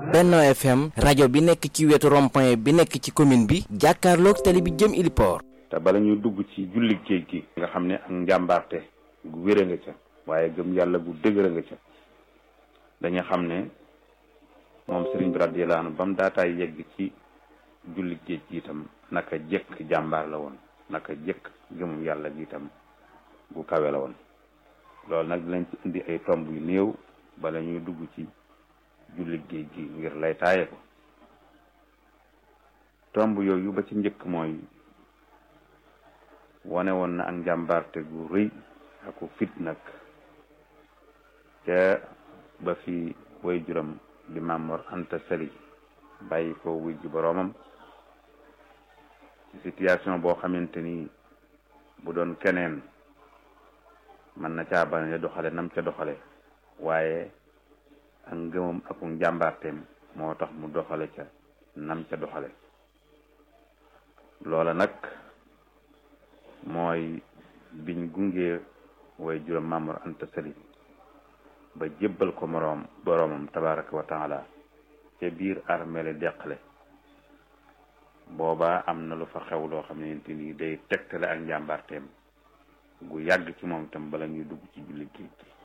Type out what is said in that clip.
Benno FM rajo bi nekk ci wetu rond-point bi nekk ci commune bi jàkkaarloog tali bi jëm Iliport. te bala ñuy dugg ci julli géej gi nga xam ne ak njàmbaarte gu wér nga ca waaye gëm yàlla gu dëgër nga ca dañu xam ne moom sëriñ bi radiyallahu anhu ba mu daataay yegg ci julli géej gi itam naka jëkk jàmbaar la woon naka jëkk gëmum yàlla gi itam gu kawe la woon loolu nag dinañ ci indi ay tomb yu néew bala ñuy dugg ci julli géej gi ngir lay taaye ko tomb yooyu ba ci njëkk mooy wane woon na ak njàmbaarte gu rëy aku fit nag ca ba fi way juram di Mamor Anta Sali bàyyi ko wuy ji boroomam ci situation boo xamante ni bu doon keneen mën na caa bañ a doxale nam ca doxale waaye ak ngëmam ak njàmbaarteem moo tax mu doxale ca nam ca doxale loola nag mooy biñ gunge way juróom Maamor Anta Sali ba jébbal ko moroom boroomam tabaraka wa taala ca biir armeele deqale booba am na lu fa xew loo xam ne ni day tegtale ak njàmbaarteem gu yàgg ci moom itam bala ñuy dugg ci julli géej gi